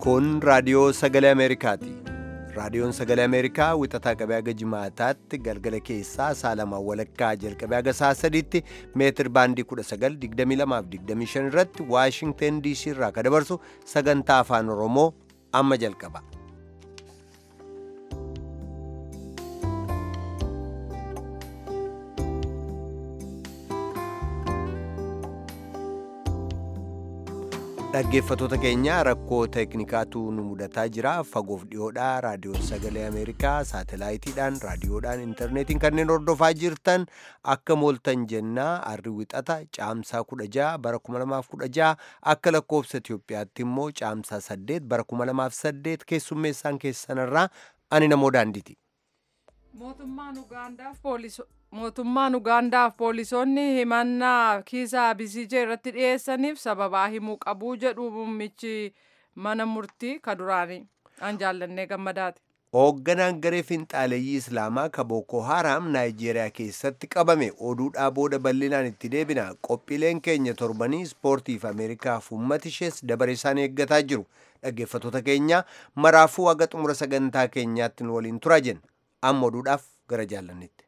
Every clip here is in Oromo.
Kun raadiyoo sagalee Ameerikaati. Raadiyoon sagalee Ameerikaa wixataa qabee haga jimaataatti galgala keessaa saalamaan walakkaa jalqabee haga sa'a sadiitti meetir baandii 1922 irratti Waashingteen DC irraa ka dabarsu sagantaa afaan Oromoo amma jalqaba. dhaggeeffatoota keenya rakkoo teeknikaatu nu mudataa jira fagoof dhiyoodhaa raadiyoon sagalee ameerikaa saatalaayitiidhaan raadiyoodhaan intarneetiin kanneen hordofaa jirtan akka mooltan jennaa arri wixata caamsaa 16 bara 2016 akka lakkoofsa itiyoophiyaatti immoo caamsaa 8 bara 2008 keessummeessaan keessanirraa ani namoo daandiiti. mootummaan ugaandaaf poolisoonni himannaa kiisaa bisijee irratti dhiyeessaniif sababaa himuu qabuu jedhu muummichi mana murtii kaduraanii an jaallannee gammadaati. hoogganaan garee finxaaleeyyii islaamaa ka booko haaraam naayijeeriyaa keessatti qabame oduudhaa booda bal'inaan itti deebina qophiileen keenya torbanii ispoortiif ameerikaaf uummata ishees dabaree isaan eeggataa jiru dhaggeeffatoota keenya maraafuu haga xumura sagantaa keenyaatti nu waliin turaa jenna amma oduudhaaf gara jaallannetti.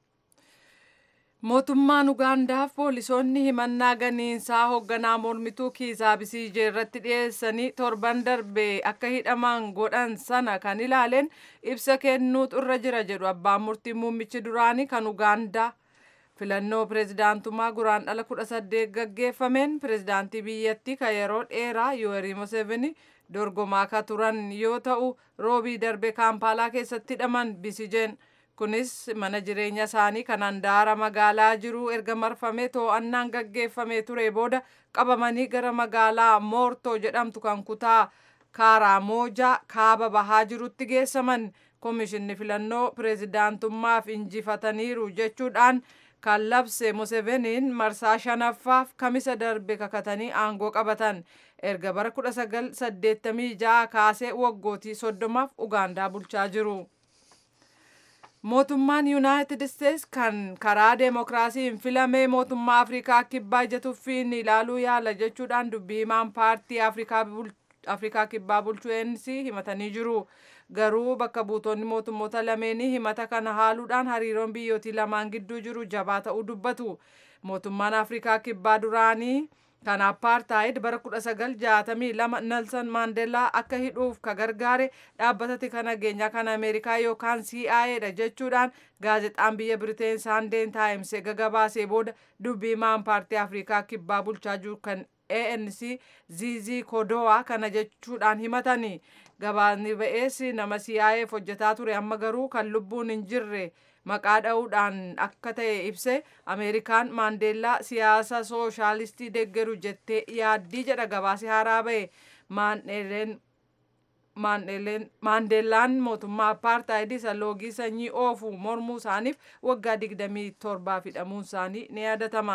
mootummaan ugaandaaf poolisoonni himannaa ganiinsaa hoogganaa mormituu kiisaa bisijee irratti dhiyeessanii torban darbe akka hidhaman godhan sana kan ilaaleen ibsa kennuutu irra jira jedhu abbaan murtii muummichi duraanii kan ugaandaa filannoo pireezidaantummaa guraandhala 18 gaggeeffameen pireezidaantii biyyattii kan yeroo dheeraa yoorii museveni dorgomaa ka turan yoo ta'u roobii darbe kaampaalaa keessatti hidhaman bisijeen. kunis mana jireenya isaanii kan handaara magaalaa jiru erga marfamee to'annaan gaggeeffamee ture booda qabamanii gara magaalaa moortoo jedhamtu kan kutaa kaaraamoojaa kaaba bahaa jirutti geessaman komishinni filannoo pireezidaantummaaf injifataniiru jechuudhaan kan labse museveniin marsaa shanaffaaf kamisa darbe kakatanii aangoo qabatan erga bara 1986 kaasee waggootii soddomaaf ugaandaa bulchaa jiru. mootummaan yuunaayitid isteets kan karaa deemokiraasiin filamee mootummaa afrikaa kibbaa ija tuffiin ilaaluu yaala jechuudhaan dubbii himaan paartii afrikaa kibbaa bulchuu ANC himatanii jiru garuu bakka buutonni mootummoota lameenii himata kana haaluudhaan hariiroon biyyootii lamaan gidduu jiru jabaa ta'uu dubbatu mootummaan afrikaa kibbaa duraanii kan apartaayid bara 1962 nelson maandeellaa akka hidhuuf ka gargaare dhaabbata tika nageenyaa kan ameerikaa yookaan CIA dha jechuudhaan gaazexaan biyya biriteen saandeen taayims eega gabaasee booda dubbii himaan paartii afrikaa kibbaa bulchaa jiru kan ANC zizi kodowa kana jechuudhaan himatanii gabaasni ba'ees nama CIAf hojjetaa ture amma garuu kan lubbuun hin jirre maqaa dha'uudhaan akka ta'e ibse ameerikaan maandeellaa siyaasa sooshaalistii deeggaru jettee yaaddii jedha gabaasi haaraa ba'e maandeellaan mootummaa apartaayidii isa loogii sanyii oofu mormuu isaaniif waggaa 27 hidhamuun isaanii ni yaadatama.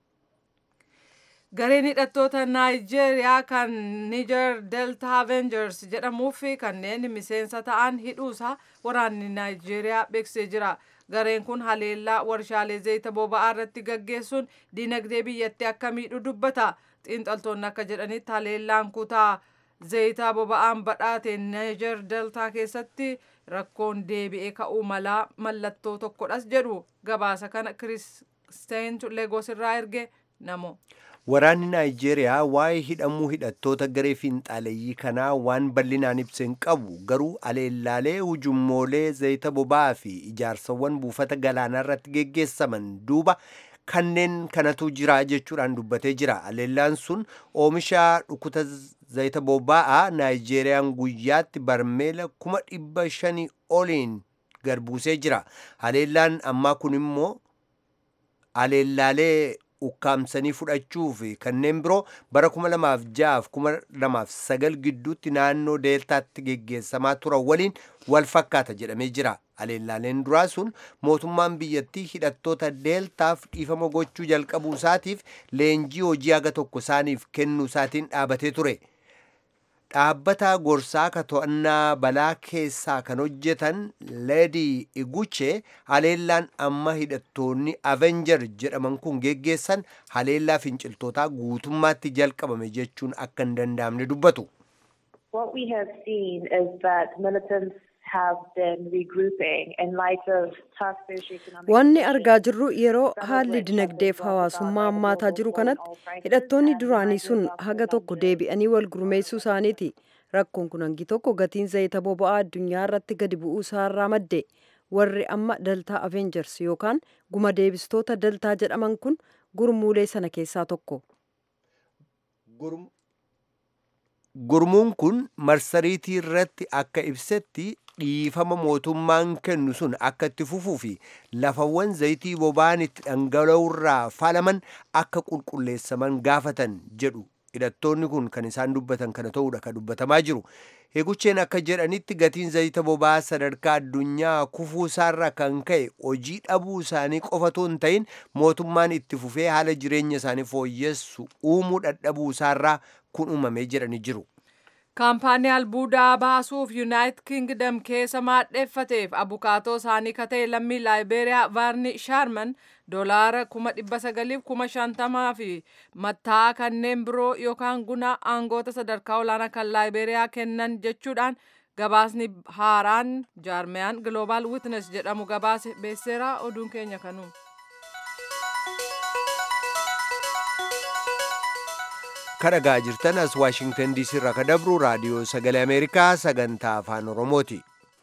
gareen hidhattoota naayijeeriyaa kan niger delta avengers jedhamuu fi kanneen miseensa ta'an hidhuusaa waraanni naayijeeriyaa beeksisee jira gareen kun haleellaa warshaalee zayita boba'aa irratti gaggeessuun dinagdee biyyattii akka miidhu dubbata xiinxaltoonni akka jedhanitti haleellaan kutaa zayita boba'aan badhaate niger deltaa keessatti rakkoon deebi'ee ka'uu malaa mallattoo tokkodhas jedhu gabaasa kana kiristeentu leegos irraa erge namo. Waraanni Naayijeeriyaa waa'ee hidhamuu hidhattoota garee fiinxaaleeyyii kanaa waan bal'inaan ibsa hin qabu garuu aleellaalee hujummoolee zayita boba'aa fi ijaarsawwan buufata galaanaa irratti geggeessaman duuba kanneen kanatu jira jechuudhaan dubbatee jira. Aleellaan sun oomisha dhukuta zayita boba'aa Naayijeeriyaan guyyaatti barmeela kuma dhibba shanii oliin gad buusee jira. Aleellaan ammaa kun immoo aleellaalee ukkaamsanii fudhachuu fi kanneen biroo bara 2006-2009 gidduutti naannoo deeltaatti geggeessamaa turan waliin wal fakkaata jedhamee jira. Aleellaaleen duraa sun mootummaan biyyattii hidhattoota deeltaaf dhiifama gochuu jalqabuu isaatiif leenjii hojii haga tokko isaaniif kennuu isaatiin dhaabatee ture. dhaabbata gorsaa ka to'annaa balaa keessaa kan hojjetan leedii iguchee haleellaan amma hidhattoonni avenjar jedhaman kun geggeessan haleellaa finciltootaa guutummaatti jalqabame jechuun akka hin danda'amne dubbatu. What we have seen is that militants have been regrouping in light of tough socio-economic Wanni argaa jirru yeroo haalli dinagdeef hawaasummaa hammaataa jiru kanatti hidhattoonni duraanii sun haga tokko deebi'anii wal gurmeessuu isaaniiti. Rakkoon kun hangi tokko gatiin zayita boba'aa addunyaa irratti gadi bu'uu isaarraa madde. Warri amma daltaa Avengers yookaan guma deebistoota daltaa jedhaman kun gurmuulee sana keessaa tokko. Gurmuun kun marsariitii irratti akka ibsetti dhiifama mootummaan kennu sun akka itti fufuu fi lafawwan zayitii boba'aan itti dhangala'urraa faalaman akka qulqulleessaman gaafatan jedhu hidhattoonni kun kan isaan dubbatan kana ta'uudha kan dubbatamaa jiru. Heegucheen akka jedhanitti gatiin zayita boba'aa sadarkaa addunyaa kufuu isaarraa kan ka'e hojii dhabuu isaanii qofatoo hin ta'in mootummaan itti fufee haala jireenya isaanii fooyyessu uumuu dadhabuu isaarraa kun uumamee jedhanii jiru. kaampaanii albuudaa baasuuf yuunaayitid kingdom keessa maadheeffateef abukaatoo isaanii ka ta'e lammii laayibeeriyaa vaarni shaarman doolaara kuma dhibba sagaliif kuma shantamaa fi mattaa kanneen biroo yookaan guna aangoota sadarkaa olaanaa kan laayibeeriyaa kennan jechuudhaan gabaasni haaraan jaarmiyaan global witness jedhamu gabaase beeseera oduun keenya kanuu. kadhagaa jirtan as waashingtan diisii irraa ka dabru raadiyoo sagalee ameerikaa sagantaa afaan oromooti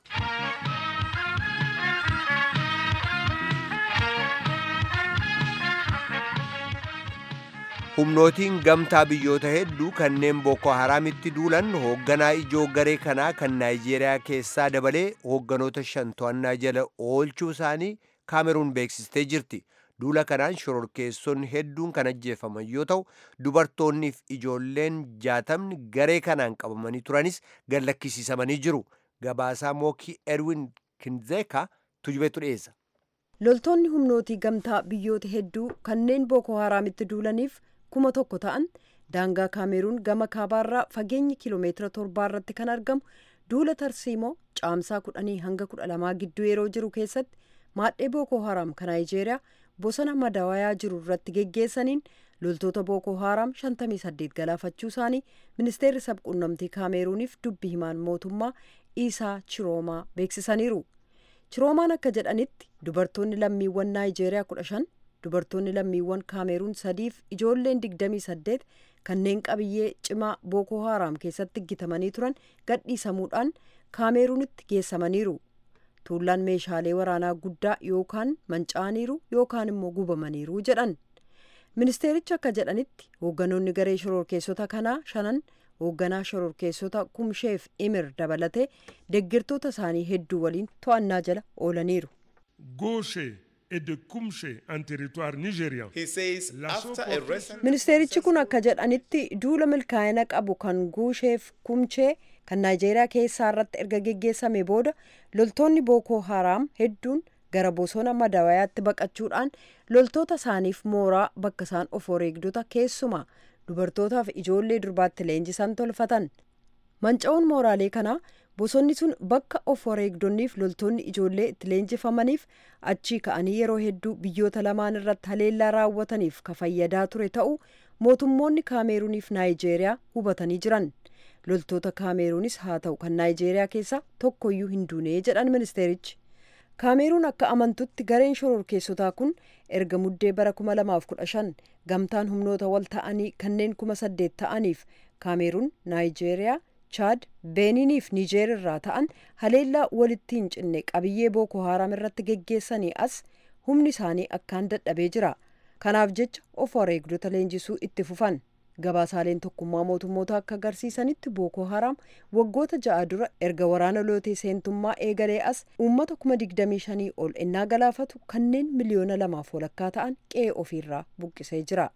humnootiin gamtaa biyyoota hedduu kanneen booko haraamitti duulan hoogganaa ijoo garee kanaa kan naayijeeriyaa keessaa dabalee hoogganoota shan to'annaa jala oolchuu isaanii kaameruun beeksistee jirti duula kanaan shororkeessonni hedduun kan ajjeefaman yoo ta'u dubartoonniif ijoolleen jaatamni garee kanaan qabamanii turanis gallakkisiisamanii jiru gabaasaa mookii erwin kinzeeka tujubetu dhiyeessa. loltoonni humnootii gamtaa biyyoota hedduu kanneen booko haraamitti duulaniif kuma tokko ta'an daangaa kaameruun gama kaabaarraa fageenyi kiiloomeetira torbaa irratti kan argamu duula tarsiimoo caamsaa kudhanii hanga kudha lamaa gidduu yeroo jiru keessatti maadhee booko haraam kan naayijeeriyaa bosona madawayaa jiru irratti geggeessaniin loltoota booko haraam 58 galaafachuu isaanii ministeerri sabquunnamtii kaameruuniif dubbi himaan mootummaa isaa chiroomaa beeksisaniiru chiroomaan akka jedhanitti dubartoonni lammiiwwan naayijeeriyaa 15 dubartoonni lammiiwwan kaameruun sadiif ijoolleen 28 kanneen qabiyyee cimaa booko haraam keessatti gitamanii turan gadhiisamuudhaan kaameruunitti geessamaniiru tuullaan meeshaalee waraanaa guddaa yookaan manca'aniiru yookaan immoo gubamaniiru jedhan ministeerichi akka jedhanitti hoogganoonni garee shororkeessota kanaa shanan hoogganaa shororkeessota kumsheef imir dabalatee deggirtoota isaanii hedduu waliin to'annaa jala oolaniiru. Gaucher et de Kumshe en territoire nigérian. He says after a recent ministeerichi kun akka jedhanitti duula milkaa'ina qabu kan guusheef kumchee kan naayijeeriyaa keessaa irratti erga geggeessame booda loltoonni bookoo haraam hedduun gara bosona madawayaatti baqachuudhaan loltoota isaaniif mooraa bakka isaan of wareegdota keessumaa dubartootaaf ijoollee durbaatti leenjisan tolfatan manca'uun mooraalee kanaa bosonni sun bakka of wareegdonniif loltoonni ijoollee itti leenjifamaniif achii ka'anii yeroo hedduu biyyoota lamaan irratti haleellaa raawwataniif ka fayyadaa ture ta'uu mootummoonni kaameruuniif naayijeeriyaa hubatanii jiran loltoota kaameruunis haa ta'u kan naayijeeriyaa keessaa tokkoyyuu hin duunee jedhan ministeerichi kaameruun akka amantutti gareen shororkeessotaa kun erga muddee bara 2015 gamtaan humnoota wal ta'anii kanneen kuma saddeet ta'aniif kaameruun naayijeeriyaa chaad beeniiniif niijeer irraa ta'an haleellaa walitti hin cinne qabiyyee booko haraam irratti geggeessanii as humni isaanii akkaan dadhabee jira kanaaf jecha of wareegdota leenjisuu itti fufan gabaasaaleen tokkummaa mootummoota akka agarsiisanitti booko haraam waggoota ja'a dura erga waraana lootee seentummaa eegalee as uummata kuma digdamii shanii ol ennaa galaafatu kanneen miliyoona lamaaf walakkaa ta'an qe'ee ofiirraa buqqisee jira.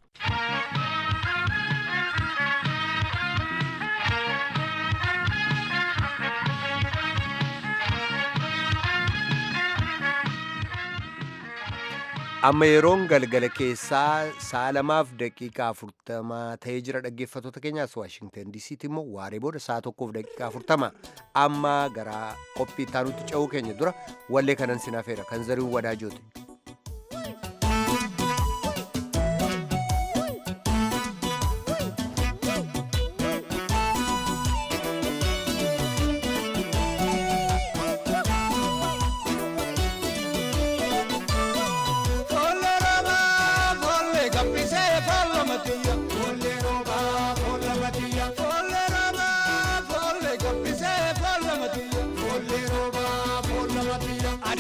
amma yeroon galgala keessaa sa'a lamaaf daqiiqaa afurtamaa ta'ee jira dhaggeeffattoota keenyaas waashingtan diisiitti immoo waaree booda sa'a tokkoof daqiiqaa afurtama amma gara qophii ittaanutti ce'uu keenya dura wallee kanan sinafeera kan zariin wadaajooti.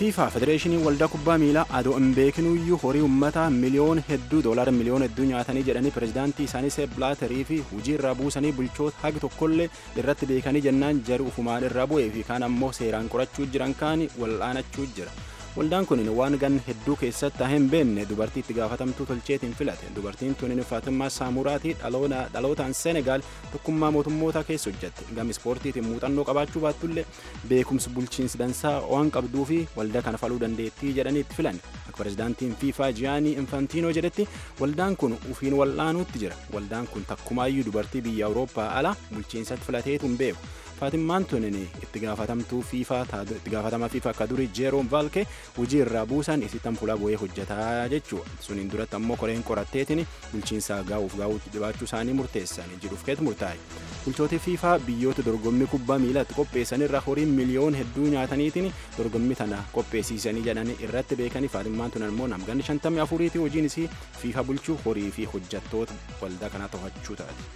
fiifaa federeeshinii waldaa kubbaa miilaa adoo hin beekinuyyuu horii uummataa miliyoona hedduu doolaara miliyoona hedduu nyaatanii jedhanii pirezidaantii isaanii seep bilaatarii fi hujii irraa buusanii bulchoota hagi tokkollee irratti beekanii jennaan jari ufumaan irraa bu'ee fi kaan ammoo seeraan qorachuu jiran kaan wal'aanachuu jira. Waldaan kun waan gan hedduu keessatti hin beekne dubartii itti gaafatamtuu tolcheetiin filate. Dubartiin tun Faatimmaa Saamuraatii dhalootaan Senegaal tokkummaa mootummoota keessa hojjette. Gama ispoortiitiin muuxannoo qabaachuu baattullee beekumsi bulchiinsi dansaa waan qabduu fi waldaa kana faluu dandeettii jedhanii itti filan. Akka pirezidaantiin FIFA Jiyaanii Infantiinoo jedhetti waldaan kun ufiin wal'aanuutti jira. Waldaan kun takkumaayyuu dubartii biyya Awurooppaa ala bulchiinsatti filateetu hin beeku. Faatimmaan tunin itti gaafatamtuu fiifaa itti gaafatamaa fiifaa akka durii jeeroon vaalkee hojii irraa buusan isittan fuula bu'ee hojjetaa jechuudha. Suniin duratti ammoo koreen qoratteetiin bulchiinsaa gaa'uuf gaa'uutti dhibaachuu isaanii murteessan jiruuf keetu murtaa'e. Bulchooti fiifaa biyyoota dorgommii kubbaa miilatti qopheessan irraa horiin miliyoon hedduu nyaataniitiin dorgommii tana qopheessiisanii jedhanii irratti beekanii Faatimmaan tun ammoo namganni shantamii afuriitii hojiin isii fiifaa bulchuu horii fi hojjettoota waldaa kanaa to'achuu taate.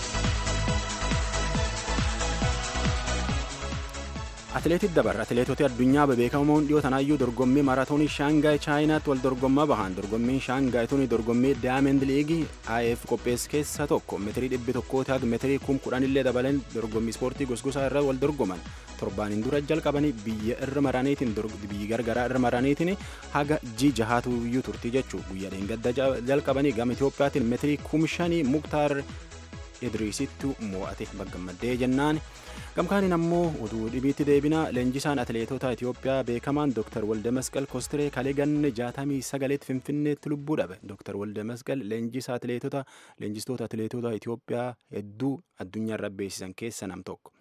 Atileetii dabarra atileetota addunyaa bebeekamoon dhiyoo tanaayyuu dorgommii maaraatoonii shaangaay chaayinaatti wal dorgommaa bahan dorgommiin shaangaay tuni dorgommii daayamend liigii IF qopheesse keessa tokko meetirii dhibbi tokkooti haga meetirii kum kudhanillee dabaleen dorgommii ispoortii gosgosaa irra wal dorgoman torbaaniin dura jalqabanii biyya irra maraniitiin biyyi gargaraa irra maraniitiin haga ji jahaatu iyyuu turtii jechuu guyyaa dheengadda jalqabanii gama Itiyoophiyaatiin meetirii kum shanii muktaar idriisittu mo'ate baggammaddee jennaan gamkaaniin ammoo oduu dhibiitti deebina leenjisaan atileetota Itiyoophiyaa beekamaan Dr. Walde Masqal Kostiree kalee ganne jaatamii sagaleetti Finfinneetti lubbuu dhabe. Dr. Walde Masqal leenjisaa atileetota leenjistoota atileetota Itiyoophiyaa hedduu addunyaarra beeksisan keessa nam tokko.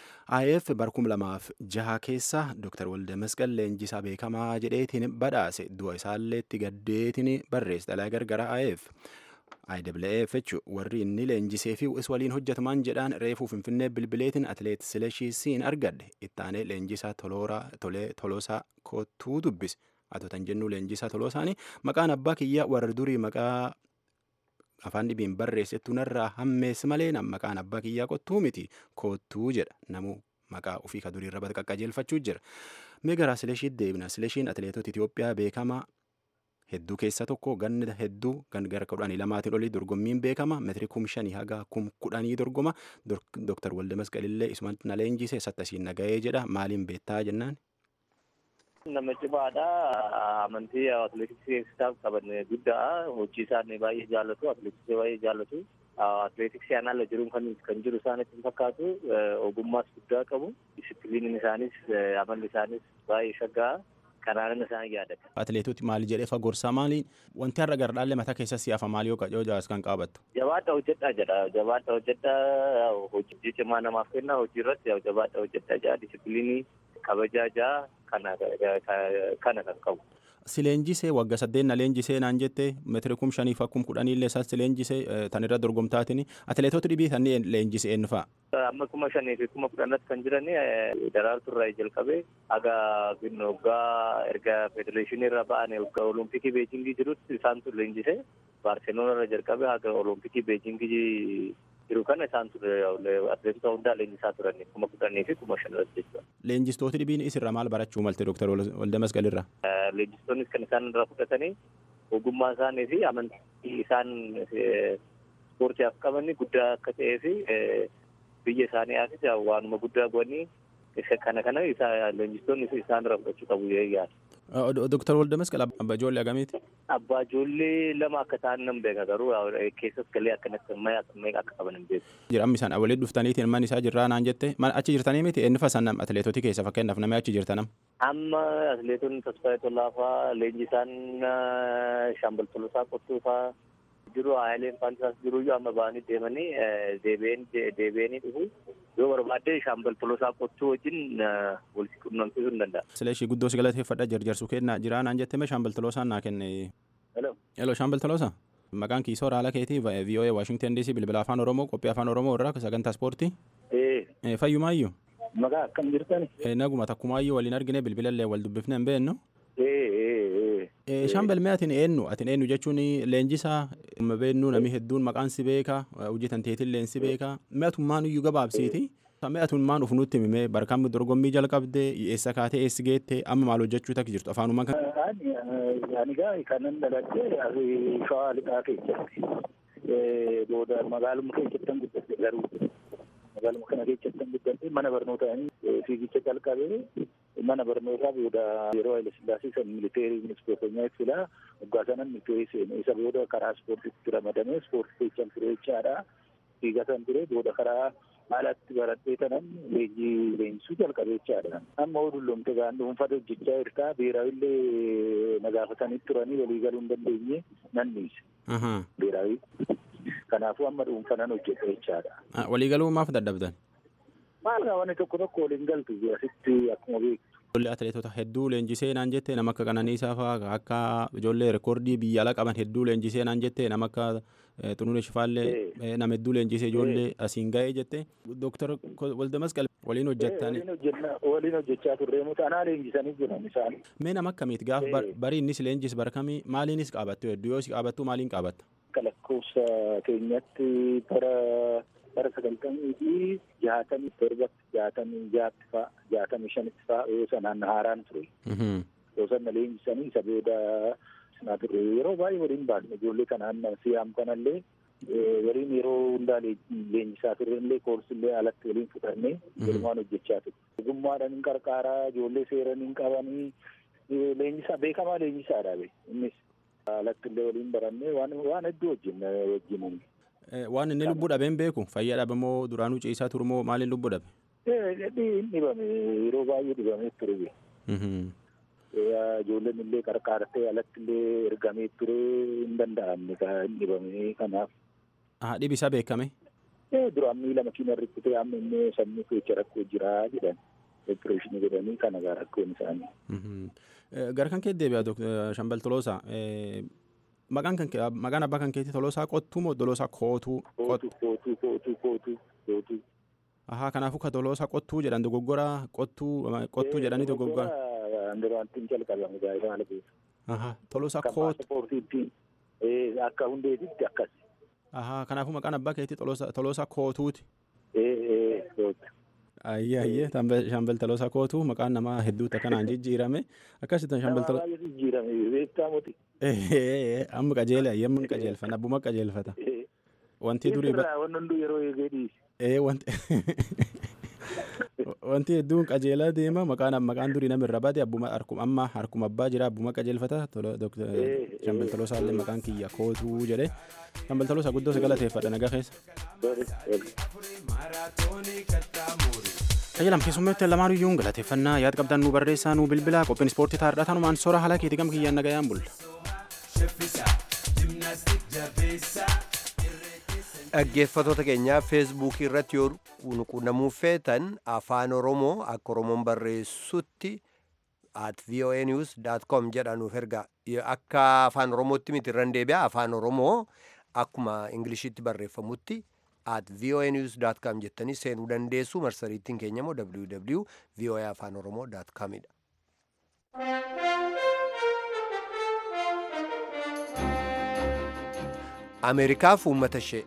IF barkum lamaaf jaha keessa Dr. Walde Masqal leenjisaa beekamaa jedheetiin badhaase du'a isaallee itti gaddeetiin barreesse dhalaa gargara IF. IWF jechuun warri inni leenjisee fi is waliin hojjetaman jedhaan reefuu finfinnee bilbileetiin atileet Silashii siin argadde ittaanee leenjisaa tolosaa kottuu dubbise atotan jennu leenjisaa toloosaanii maqaan abbaa kiyyaa warra durii maqaa afaan dhibiin barreessettuu narraa hammeessi malee maqaan abbaa kiyyaa kottuu miti kottuu jedha namu maqaa ofii ka durii irra qaqqajeelfachuu jira. Meegaraa Silashiitti deebina Silashiin atileetota Itoophiyaa beekamaa hedduu keessa tokko ganna hedduu gara kudhanii lamaatiin olii dorgommiin beekama meetirii kum shanii haga kum kudhanii dorgoma dooktar Walde Masqalillee isumatti na leenjise sattasiin nagahee jedha maaliin beektaa jennaan. Nama cimaadha amantii atileetiksii qaban guddaa hojii isaanii baay'ee jaallatu atileetiksii baay'ee jaallatu atileetiksii ala jiruun kan kan jiru isaanitti fakkaatu ogummaas guddaa qabu disipiliiniin isaanis amalli isaanis baay'ee shaggaa kanaan isaan yaadata. Atileetoti maali jedhee fagorsaa maali wanti har'a gara dhaalle mataa keessa si'afa maali yoo qacoo jaas kan qabattu. Jabaadha hojjedhaa jedha jabaadha hojjedhaa hojii cimaa namaaf kenna hojii irratti jabaadha hojjedhaa jedha disipiliinii kabajaa jaa kana kana kan qabu. Si leenjisee wagga saddeet na leenjisee naan jette meetiri kum shaniif akkum kudhanii illee isaas si leenjisee tan irra dorgomtaatiin atileetota dhibii tan leenjisee eenyu fa'a. Amma kuma shanii fi kuma kudhanatti kan jiran daraartuu irraa jalqabee haga waggaa erga federeeshinii irra ba'an waggaa olompikii beejingii jirutti isaantu leenjisee baarseloona irra jalqabee haga olompikii beejingii jiru kana isaantu atileetota hundaa leenjisaa turan kuma kudhanii fi kuma shan irratti jechuudha. Leenjistooti dhibiin isirra maal barachuu malte Dooktar Walde Masqal irra? Leenjistoonnis kan isaan irraa fudhatanii ogummaa isaanii fi amantii isaan ispoortiidhaaf qaban guddaa akka ta'ee fi biyya isaaniifis waanuma guddaa godhanii kana kana leenjistoonni isaan irraa fudhachuu qabu yaada. Dooktar Walde Masqal abbaa ijoollee agamiiti? Abbaa ijoollee lama akka ta'an nan beeka garuu keessas galee akkanatti meeqa akka qaban hin beeku. Jira amma isaan walitti dhuftaniitiin man isaa jirraa naan jette achi jirtanii miti eenyu fa'a san atileetotii keessa fakkeenyaaf namni achi jirtanam. Amma atileetonni Tasfaayee Tollaafaa leenjisaan Shaambal Tolosaa Qottuu fa'aa jiru haayileen faansaas jiru iyyuu amma ba'anii deemanii deebi'anii dhufu yoo barbaadde shaambal tolosaa qottuu wajjin walitti qunnamsiisuu hin danda'a. Sila ishii guddoo si galateeffadha jarjarsu kenna jiraa naan jettee shaambal tolosaan naa kenne. Hello. Hello shaambal tolosa. Maqaan kiisoo raala keetii VOA Washington DC bilbila afaan Oromoo qophii afaan Oromoo irraa sagantaa ispoortii. Ee. Fayyumaayyuu. Maqaa akkam jirtani? Naguma takkumaayyuu waliin argine bilbilallee wal dubbifne hin beeknu. Ee. Shaambal mee atin eenyu atin eenyu jechuun leenjisaa beeknu namni hedduun maqaan si beeka hojii tanteetillee si beeka mee atummaan iyyuu gabaabsiiti Mee atuun maan uf nutti himee barkaan dorgommii jalqabde eessa kaatee eessi geette amma maal hojjechuu takki jirtu afaanumaan kan. Ani ani gaa kanan dhaladhee shawaa lixaa keessatti booda magaaluma keessattan guddadhe garuu magaaluma kana keessattan guddadhe mana barnootaa fiigicha jalqabee mana barnootaa booda yeroo Haile Sillaasee san militeerii ministeerota filaa waggaa sanan militeerii seene isa booda karaa ispoortiitti ramadamee ispoortii keessan ture jechaadha. Fiigatan ture booda karaa haalatti baradhee tanan leenjii leenjisuu jalqabee jechaadha. Amma odullomte gaan dhuunfata hojjechaa jirtaa beeraawillee na gaafatanii turanii walii galuu hin dandeenye nan dhiise. Beeraawii. Kanaafuu amma dhuunfanan hojjedha jechaadha. Waliigaluu maaf dadhabdan? Maal wanni tokko tokko waliin galtu asitti akkuma beektu. Ijoollee atileetota hedduu leenjisee naan jette nama akka Qananiisaa fa'aa akka ijoollee reekoordii biyya ala qaban hedduu leenjisee naan jette nama akka Xunuun Shifaallee nama hedduu leenjisee ijoollee asiin ga'ee jette. Dooktar Waldemasqal waliin hojjettan. Waliin hojjechaa turre muta anaa leenjisanii jiran isaan. Mee nama akkamiiti gaafa barii innis leenjis barkamii maaliinis qaabattu hedduu yoo qaabattu maaliin qaabatta? Akka lakkoofsa keenyatti bara bara sagaltamii fi jaatamii torbatti jaatamii jaatti fa'a jaatamii shanitti fa'a yoo sanaan haaraan ture. Yoo sana leenjisanii isa booda sinaa turre yeroo baay'ee waliin baasne ijoollee kanaan siyaam kanallee waliin yeroo hundaa leenjisaa turre illee koorsillee alatti waliin fudhannee walumaan hojjechaa ture. Ogummaadhaan hin qarqaaraa ijoollee seeran hin qabanii leenjisaa beekamaa leenjisaadha innis alatti illee waliin barannee waan waan hedduu wajjin wajjin waan inni lubbuu dhabeen beeku fayyaa dhabe moo duraanuu ciisaa ture moo maaliin lubbuu dhabe? Hin dhibame yeroo baay'ee dhibamee ture. Ijoolleen illee qarqaartee alatti illee ergamee ture hin danda'amne hin dhibame kanaaf. Dhibi isaa beekame? Duraan miila makiina rukutee amma immoo sammuu keessa rakkoo jira jedhan. Opereeshinii godhanii kana gaa rakkoon isaanii. Gara kan kee deebi'a Shambal Toloosaa. maqaan kan maqaan abbaa kan keetii toloosaa qottuu moo toloosaa kootuu? Kootuu kootuu kootuu kootuu kootuu. Ahaa kanaafuu ka toloosaa qottuu jedhan dogoggora qottuu qottuu jedhanii dogoggora. Andiraantiin jalqabame gaa'ela haala beeku. Ahaa toloosaa kootuu. Paaspoortiitti akka hundeetitti akkas. Ahaa kanaafuu maqaan abbaa keetii toloosaa kootuuti. Ee kootu. Ayyee ayyee shambal toloosaa kootuu maqaan namaa hedduutu akkanaan jijjiirame akkasitti shambal toloosaa. Namaa jijjiirame beektaa moti. amma qajeela yemma qajeelfata abbuma qajeelfata wanti durii wanti hunduu yeroo eegee dhiise ee wanti wanti hedduun qajeelaa deema maqaan maqaan durii nama irra bade abbuma harkuma amma harkuma abbaa jira abbuma qajeelfata shambal toloosaa illee maqaan kiyya kootuu jedhe shambal toloosaa guddoo si galateeffadha nagaa keessa. Tajaajilam keessummeetti lamaan iyyuu galateeffannaa yaad qabdan nu barreessaa nu bilbilaa qophiin ispoortii taa'aadha tanumaan soora haala keetii gam kiyyaan nagayaan bulla. Dhaggeeffattoota keenyaa feesbuukii irratti yoo quunnamuu feetan afaan oromoo akka oromoon barreessutti at voanews.com jedhanuuf erga akka afaan oromootti miti irran deebi'a afaan oromoo akkuma ingilishitti barreeffamutti at voanews.com jettanii seenuu dandeessu marsariittiin keenya immoo www voa afaan oromoo.com dha. ameerikaaf uummata ishee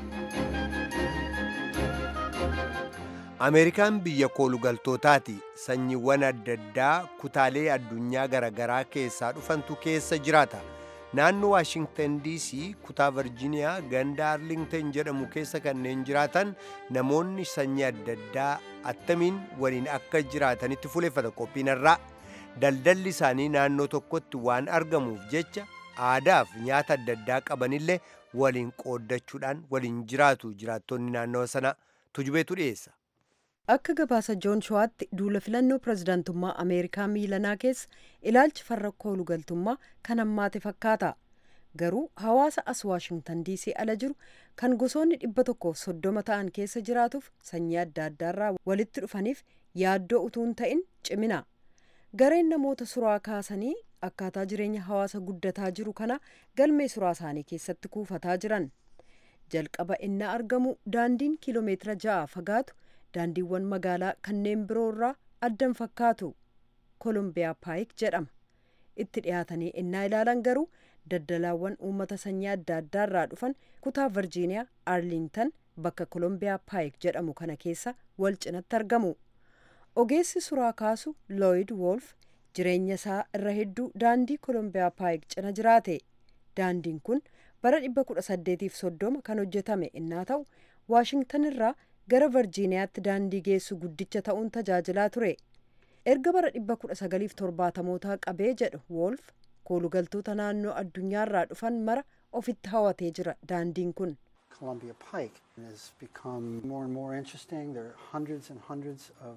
ameerikaan biyya koolugaltootaati sanyiiwwan adda addaa kutaalee addunyaa garaagaraa keessaa dhufantu keessa jiraata naannoo waashingtan dc kutaa virjiiniyaa ganda arlingtan jedhamu keessa kanneen jiraatan namoonni sanyii adda addaa attamiin waliin akka jiraatanitti fuleeffata qophiinarraa daldalli isaanii naannoo tokkotti waan argamuuf jecha aadaaf nyaata adda addaa qabanillee waliin qooddachuudhaan waliin jiraatu jiraattonni naannawa sana tujubeetu dhiyeessa. Akka gabaasa Joon Showaatti duula filannoo pirezidaantummaa Ameerikaa miilanaa keessa ilaalchi farra koolugaltummaa kan hammaate fakkaata. Garuu hawaasa as Waashingtan DC ala jiru kan gosoonni dhibba tokkoof soddoma ta'an keessa jiraatuuf sanyii adda addaarraa walitti dhufaniif yaaddoo utuu hin ta'in cimina. Gareen namoota suraa kaasanii akkaataa jireenya hawaasa guddataa jiru kana galmee suraa isaanii keessatti kuufataa jiran. Jalqaba inni argamu daandiin kiiloomeetira ja'a fagaatu daandiiwwan magaalaa kanneen biroo irraa addan fakkaatu koolombiyaa paayik jedhama. Itti dhiyaatanii innaa ilaalan garuu daldalaawwan uummata sanyii adda addaarraa dhufan kutaa virjiiniyaa arlingtan bakka kolombiyaa paayik jedhamu kana keessa wal cinatti argamu ogeessi suraa kaasu looyid woolf jireenya isaa irra hedduu daandii kolombiyaa paayik cina jiraate daandiin kun bara 1830 kan hojjetame innaa ta'u waashingtan irraa gara virjiiniyaatti daandii geessu guddicha ta'uun tajaajilaa ture erga bara 1970mootaa qabee jedhu woolf koolugaltoota naannoo addunyaarraa dhufan mara ofitti hawatee jira daandiin kun Columbia Pike has become more and more interesting. There are hundreds and hundreds of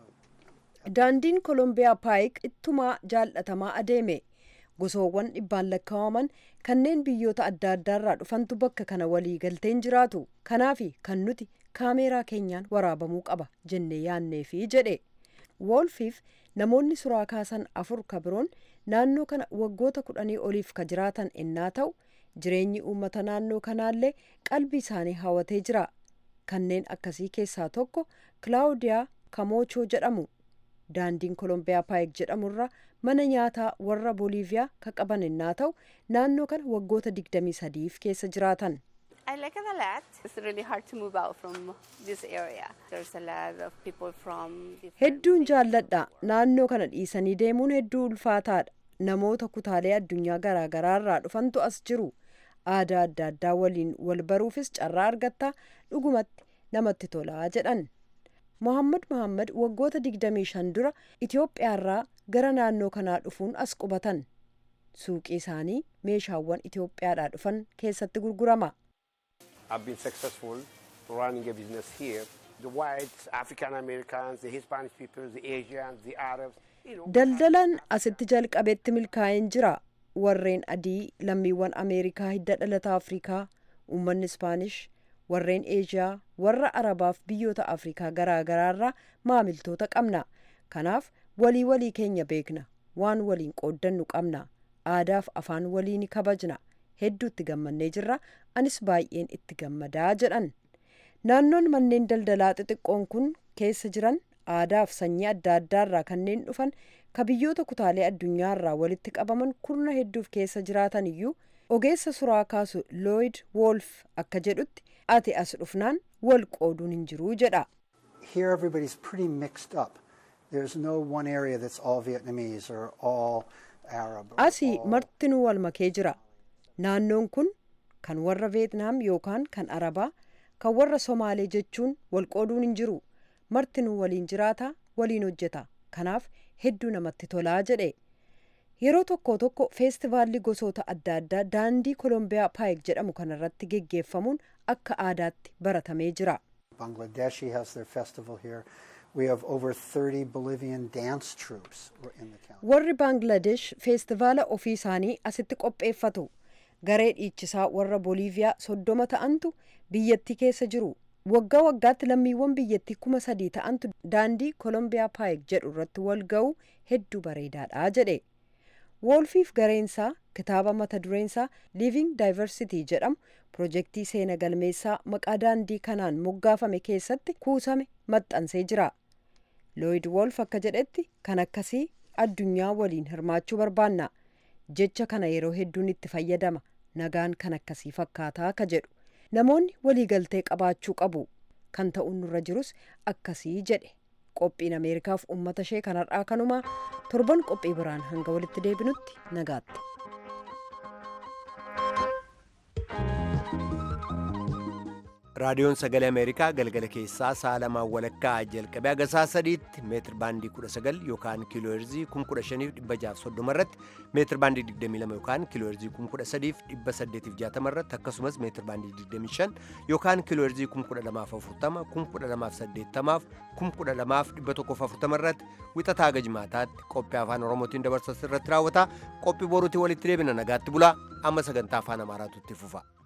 uh, daandiin kolombiyaa paayik ittumaa jaallatamaa adeeme gosoowwan dhibbaan lakkaa'aman kanneen biyyoota adda addaarraa dhufantu bakka kana walii galteen jiraatu kanaafi kan nuti kaameeraa keenyaan waraabamuu qaba jennee yaanneefi jedhe woolfiif namoonni suraa kaasan afur ka biroon naannoo kana waggoota kudhanii oliif ka jiraatan ennaa ta'u jireenyi uummata naannoo kanaallee qalbii isaanii hawatee jira kanneen akkasii keessaa tokko kilaawudiyaa kamoochoo jedhamu daandiin kolombiyaa paayik jedhamurra mana nyaataa warra booliiviyaa ka qaban ennaa ta'u naannoo kana waggoota 23f keessa jiraatan I like it a lot. It's really hard to move out from this area. There's a lot of people from different hedduun jaalladha naannoo kana dhiisanii deemuun hedduu ulfaataadha namoota kutaalee addunyaa garaagaraarraa dhufantu as jiru aadaa adda addaa waliin wal baruufis carraa argattaa dhugumatti namatti tolaa jedhan mohammad mohammad waggoota 25 dura itiyoophiyaarraa gara naannoo kanaa dhufuun as qubatan suuqii isaanii meeshaawwan itiyoophiyaadhaa dhufan keessatti gurgurama I've been successful running a business here. The whites, African Americans, the Hispanic people, the Asians, the Arabs. You know, daldalaan asitti jalqabeetti milkaa'een jira warreen adii lammiiwwan ameerikaa hidda dhalata afrikaa uummanni ispaanish warreen eeshiyaa warra arabaaf biyyoota afrikaa garaagaraarraa maamiltoota qabna kanaaf walii walii keenya beekna waan waliin qooddannu qabna aadaaf afaan walii ni kabajna hedduu itti gammannee jirra anis baay'een itti gammadaa jedhan naannoon manneen daldalaa xixiqqoon kun keessa jiran aadaaf sanyii adda addaarraa kanneen dhufan ka biyyoota kutaalee addunyaarraa walitti qabaman kurna hedduuf keessa jiraatan iyyuu ogeessa suraa kaasu looyid woolf akka jedhutti ati as dhufnaan wal qooduun hin jiruu jedha here everybody's pretty mixed up. There's no one area that's all Vietnamese or all Arab. or asii all- martinuu wal makee jira naannoon kun kan warra veetnaam yookaan kan arabaa kan warra somaalee jechuun wal qooduun hin jiru martinuu waliin jiraata waliin hojjeta kanaaf hedduu namatti tolaa jedhe yeroo tokko tokko feestivaalli gosoota adda addaa daandii kolombiyaa paayik jedhamu kanarratti geggeeffamuun akka aadaatti baratamee jira Bangladeshi has their festival here. We have over 30 Bolivian dance troupes in the county. warri baangladesh feestivaala ofii isaanii asitti qopheeffatu garee dhiichisaa warra booliiviyaa soddoma ta'antu biyyattii keessa jiru waggaa waggaatti lammiiwwan biyyattii kuma sadii ta'antu daandii kolombiyaa paayik jedhu irratti wal ga'u hedduu bareedaadha jedhe woolfiif gareensaa kitaaba mata dureensaa living diversity jedhamu pirojektii seena galmeessaa maqaa daandii kanaan moggaafame keessatti kuusame maxxansee jira looyid woolf akka jedhetti kan akkasii addunyaa waliin hirmaachuu barbaanna jecha kana yeroo hedduun itti fayyadama nagaan kan akkasii fakkaataa ka jedhu namoonni waliigaltee qabaachuu qabu kan ta'uun nurra jirus akkasii jedhe qophiin ameerikaaf ummata ishee kanarraa kanumaa torban qophii biraan hanga walitti deebinutti nagaatti raadiyoon sagalee ameerikaa galgala keessaa sa'a lamaan walakkaa jalqabee haga sa'a sadiitti meetir baandii 19 yookaan kiilooherzii 15630 irratti meetir baandii 22 yookaan kiilooherzii 13860 irratti akkasumas meetir baandii 25 yookaan kiilooherzii 12040 12080 12140 irratti wixataa haga jimaataatti qophii afaan oromootiin dabarsas irratti raawwata qophii boruutiin walitti deebina nagaatti bulaa amma sagantaa afaan amaaraatu itti fufa.